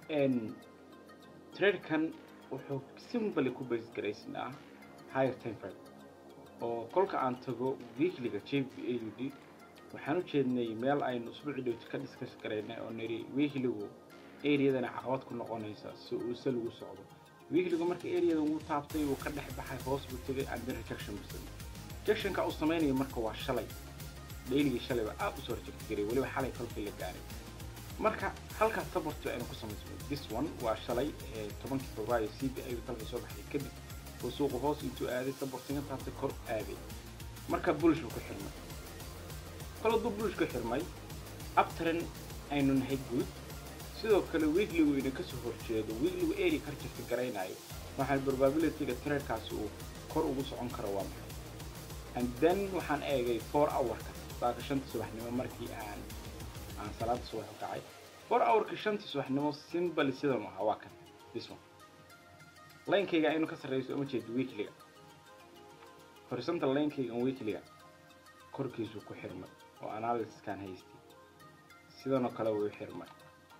tradekan wuxuu simply ku base garaysnaa higher time frame oo kolka aan tago weeklyga j b a u d waxaan u jeednay meel aynu usbuuci dhowto ka discuss garaynay oo niri weeklygu areadana caqabad ku noqonaysa si uu se lagu socdo weeklygu marka areada uu taabtay uu ka dhex baxay hoos buu tegay and then rejection buu samey rejectionka uu samaynayo marka waa shalay dailigii shalayba aad usoo reject garay weliba xalay kolkii la gaaray marka halkaas sabartu aynu ku samaysno this one waa shalay tobankii februaayo c b a dalkay soo baxday kadib oo suuqu hoos intuu aaday sabartinga taabtay kor aaday marka bulish buu ku xirmay kol hadduu bulish ku xirmay abtaren aynu nahay guud sidoo kale weekligu ina kasoo horjeedo weekligu area ka reject garaynayo waxaan probabilityga traderkaasi uu kor ugu socon karo waa maxay and then waxaan eegay four hourka saaka shantii subaxnimo markii aan aan salaada subax u kacay four hourka shantii subaxnimo simbali sidan u ahaa waa kan this one linekayga aynu ka sarreyso uma jeedo weekliga horizontal linekayga weekliga korkiisu ku xirmay oo analysiskaan haystay sidanoo kale wuu xirmay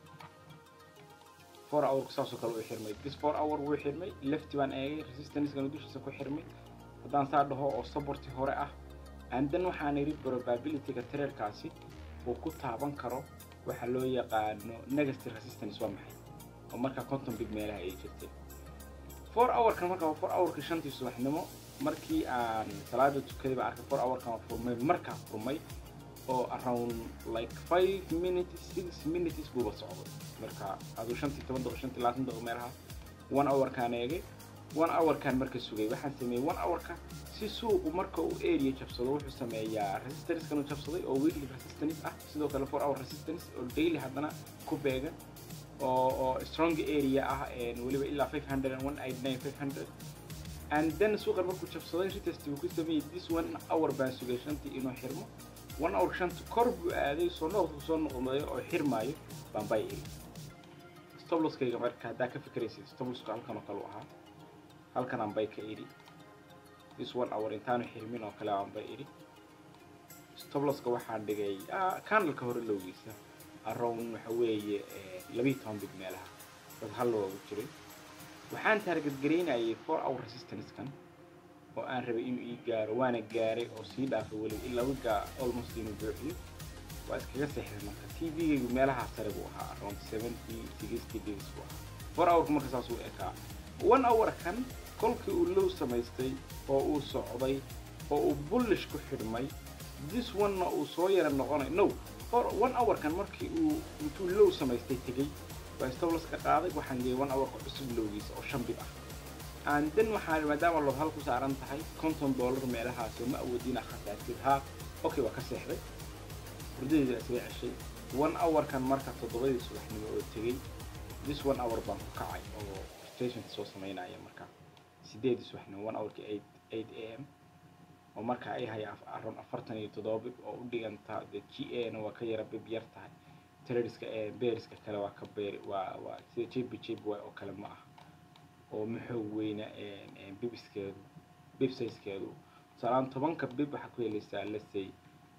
four hourku saasoo kale uu xirmay this four hour wuu xirmay lefti baan eegay resistancegana dushiisa ku xirmay haddaan saa dhaho oo saborti hore ah and then waxaan idhi probabilityga traderkaasi uu ku taaban karo waxa loo yaqaano negative resistance waa maxay oo markaa conton big meelaha ay jirtay four hourkan markaa four hourka shantii subaxnimo markii aan salaada tukaday baan arkay four hourkan furmay markaa furmay oo around like five minutes six minutes buuba socday marka aduu shantii toban daqiiqo shantii labaatan daqiiqo meelaha one hourkaan eegay one hourkaan marka sugay waxaan sameeyey one hourka si suuqu marka uu area jabsado wuxuu sameeyaa resistancekan uu jabsaday oo weekly resistance ah sidoo kale four hour resistance oo daily haddana ku beegan oo oo strong area ah weliba ilaa five hundred and one eight nine five hundred and then suuqan markuu jabsaday retest buu ku sameeyey this one hour baan sugay shantii inuu xirmo one hour shanta kor buu aaday soo noqdku soo noqdayo oo xirmaayo baan bay iri stobloskayga marka haddaa ka fikraysid stobloska halkan oo kale u ahaa halkan aan bay ka idhi this one hour intaanu xirmin oo kale aan bay idhi stobloska waxaan dhigay candleka hore lowgiisa around waxa weeye labiyi toban big meelaha dad hal loogu jiray waxaan target garaynayay four hour resistancekan oo aan rabay inuu ii gaaro waana gaaray oo sii dhaafay weliba ilaa wigaa almost inuu buuxiyo waa iskaga seexday marka t v-gaygu meelahaa sare buu ahaa around seventy sixty days buu ahaa four hourka marka saas uu ekaa one hour kan kolkii uu low samaystay oo uu socday oo uu bullish ku xidhmay this one-na uu soo yara noqonay no for one hour kan markii uu intuu low samaystay tegey waa stoblaska qaaday waxaan geeyay one hourka cusub lowgiisa oo shan bib ah and then waxaan maadaama lob hal ku saaran tahay konton dollar meelahaas oo ma awoodin khasaartid haa okay waa ka seexday hurdadeeda isaga ceshay one hour kan marka toddobadii subaxnimo oo tegey this one hour baan ku kacay oo stationka soo samaynaya marka sideedii subaxnimo one hourki eight eight a m oo marka ay haya around afartan iyo toddoba bib oo u dhiganta the g a na waa ka yara bib yar tahay tradiska beeriska kale waa ka beeri waa waa sida jb jb y oo kale ma aha oo maxoog weyna bibiskeedu bib sizekeedu tusaalahaan tobanka bib waxaa ku helaysaa lesay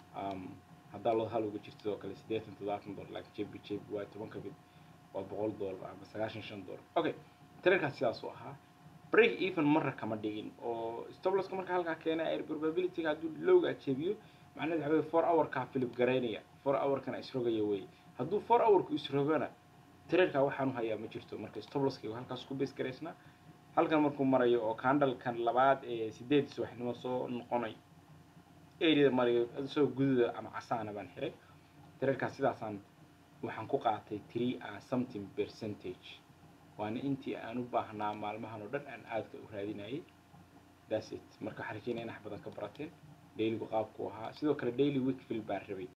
haddaa loo hal uga jirto oo kale siddeetan toddobaatan dollar laakiin jb jb y tobanka bib waa boqol dollar ama sagaashan shan dollar okay traderkaas sidaas u ahaa break even marra kama dhigin oo stobloska marka halkaa keena air probabilityga hadduu lowga jebiyo macnaheed waxa weye four hourkaa filip garaynaya four hourkana isrogaya wey hadduu four hourku isrogana traderka waxaan u hayaa ma jirto marka stobloskaygu halkaas ku base garaysnaa halkan markuu marayo oo candalkan labaad ee sideedii subaxnimo soo noqonay areada marayo isagoo gududa ama casaana baan xiray traderkaas sidaasaan waxaan ku qaatay three and something percentage waana intii aan u baahnaa maalmahan oo dhan aan aadka u raadinayay that's it marka waxaan rajeynaya in wax badan ka barateen dailygu qaabku ahaa sidoo kale daily weekfield baan rabay